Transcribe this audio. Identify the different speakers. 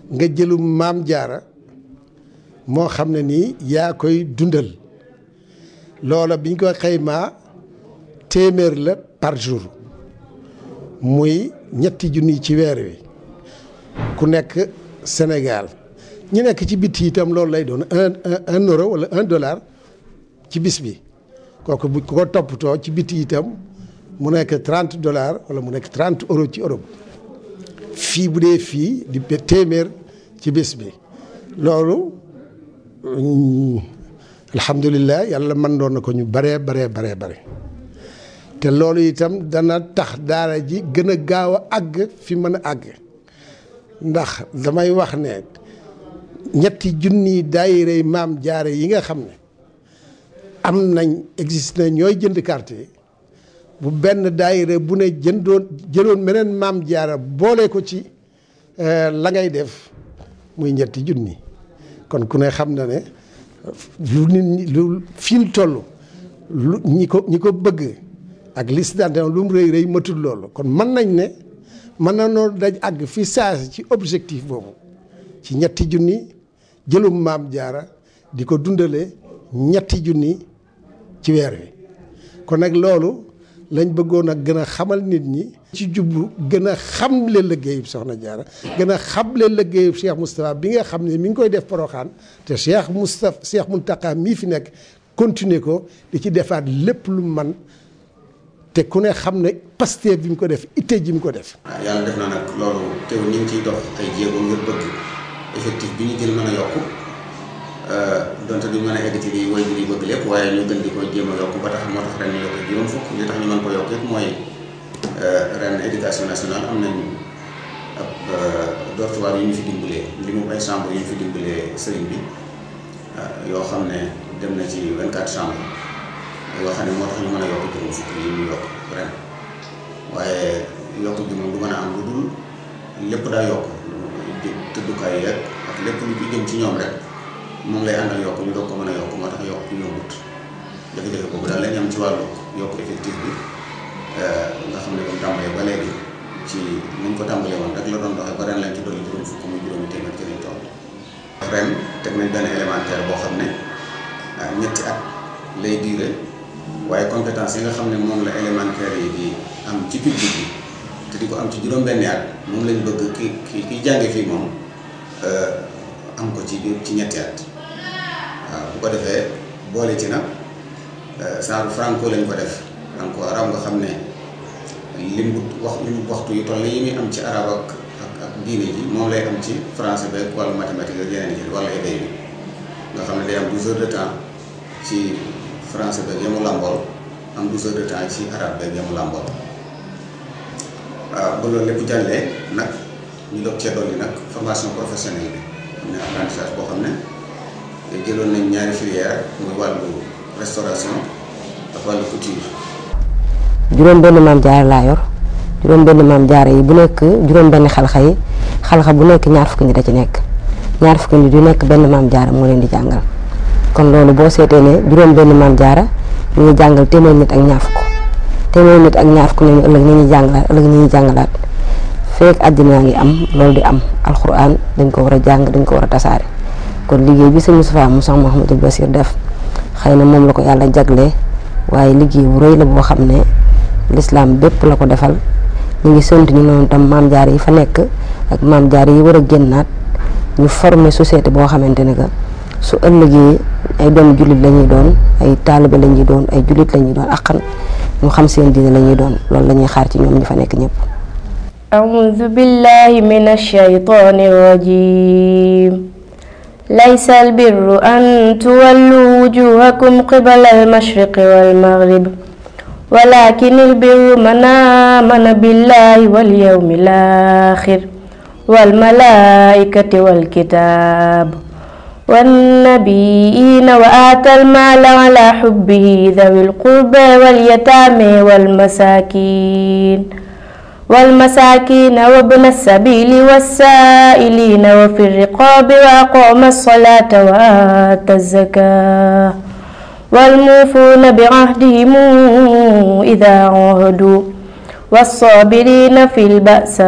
Speaker 1: nga jëlu maam jaara moo xam ne nii yaa koy dundal loola biñ ko xaymaa téeméer la par jour muy ñetti junni ci weer wi ku nekk Sénégal ñu nekk ci bitti itam loolu lay doon un un euro wala un dollar ci bis bi kooku bu ko toppatoo ci bitti itam mu nekk trente dollars wala mu nekk trente euro ci Europe fii bu dee fii di téeméer ci bis bi loolu alhamdulilah yàlla mën doon na ko ñu baree baree baree bare te loolu itam dana tax daara ji gën a gaaw a àgg fi mën a àgg ndax damay wax ne ñetti junni daayirey maam jaare yi nga xam ne am nañ existe na ñooy jënd carte yi bu benn daayire bu ne jëndoon jëloon meneen maam jaara boole ko ci la ngay def muy ñetti junni kon ku ne xam na ne lu nit ñi lu fi mu toll lu ñi ko ñi ko bëgg ak liste d'adhésion lu mu rëy rëy matul loolu kon mën nañ ne mën na noo daj àgg fi saasi ci objectif boobu ci ñetti junni jëlum maam jaara di ko dundale ñetti junni ci weer wi kon nag loolu lañ bëggoon a gën a xamal nit ñi ci jublu gën a xamle liggéeyub soxna jaara gën a xamle liggéeyub Cheikh Moustapha bi nga xam ne mi ngi koy def poroxaan te Cheikh Moustapha Cheikh Mountakha mii fi nekk continuer ko di ci defaat lépp lu man te ku ne xam ne Pastef bi mu ko def itte ji mu ko def
Speaker 2: waaw yàlla def na nag loolu teew ñu ngi ciy dox ay jéego ngir bëgg effectif bi ñu gën mën a yokku donte duñ mën a egg ci li way bi bëgg lépp waaye ñu gën di ko jéem a yokk ba tax moo tax ren ñu yokk juróom fukk li tax ñu mën ko yokk yëpp mooy ren éducation nationale am nañ ab dortoir yu ñu fi dimbalee li mu ay chambre yu ñu fi dimbalee sëriñ bi yoo xam ne dem na ci 24 chambre yoo xam ne moo tax ñu mën a yokk juróom fukk yi ñu yokk ren waaye yokk bi moom du mën a am lu dul lépp daa yokk tëddukaay yeeg ak lépp lu ci jëm ci ñoom rek moom lay àndal yokk ñu doog ko mën a yokk moo tax yokk yombut jafe-jafe boobu daal lañ am ci wàllu yokk effectif bi nga xam ne comme tàmbalee ba léegi ci nañ ko tàmbalee woon rek la doon doxee ba ren lañ ci dolli juróom fukk muy juróomi téeméer ci lañ toll ren teg nañ benn élémentaire boo xam ne ñetti at lay diire waaye compétence yi nga xam ne moom la élémentaire yi di am ci public bi te di ko am ci juróom-benni at moom lañ bëgg ki ki ki jànge fii moom am ko ci ci ñetti at waaw bu ko defee boole ci nag saaru franco lañ ko def franco arab nga xam ne lim bu wax lim waxtu yu toll yi muy am ci arab ak ak ak diine ji moom lay am ci français beeg wàllu mathématique ak yeneen yi wala éday bi nga xam ne day am 12 heures de temps ci français beeg yamu làmbool am 12 heures de temps ci arabe beeg yamu làmbool waaw ba loolu lépp jàllee nag ñu doog cee dolli nag formation professionnelle bi am na apprentissage boo xam ne jëloon nañ ñaari filière muy wàllu restauration ak wàllu couture.
Speaker 3: juróom benn maam jaara laa yor juróom benn maam jaara yi bu nekk juróom benn xalxa yi xalxa bu nekk ñaar fukki nit a ci nekk ñaar fukki nit yu nekk benn maam jaara moo leen di jàngal kon loolu boo seetee ne juróom benn maam jaara ñu ngi jàngal téeméer nit ak ñaar fukk téeméer nit ak ñaar fukk nañu ëllëg ñu ñuy jàngalaat ëllëg ñu ñuy jàngalaat feek àddina ngi am loolu di am alxuraan dañ ko war a jàng dañ ko war a tasaare kon liggéey bi sëñ Moustapha Moussa Mouhamadou Bassir def xëy na moom la ko yàlla jaglee waaye liggéey bu rëy la boo xam ne lislaam bépp la ko defal ñu ngi sant ñu noonu tam maam jaar yi fa nekk ak maam jaar yi war a génnaat ñu former société boo xamante ne que su ëllëgee ay doomu jullit la ñuy doon ay taalibe la ñuy doon ay jullit la ñuy doon akkan ñu xam seen diine la ñuy doon loolu la ñuy xaar ci ñoom ñi fa nekk ñëpp
Speaker 4: أعوذ بالله من الشيطان الرجيم ليس البر أن تولوا وجوهكم قبل المشرق والمغرب ولكن البر من آمن بالله واليوم الآخر والملائكة والكتاب والنبيين وآتى المال على حبه ذوي القربى واليتامى والمساكين والمساكين وابن السبيل والسائلين وفي الرقاب وأقام الصلاة وآتى الزكاة والموفون بعهدهم إذا عهدوا والصابرين في البأس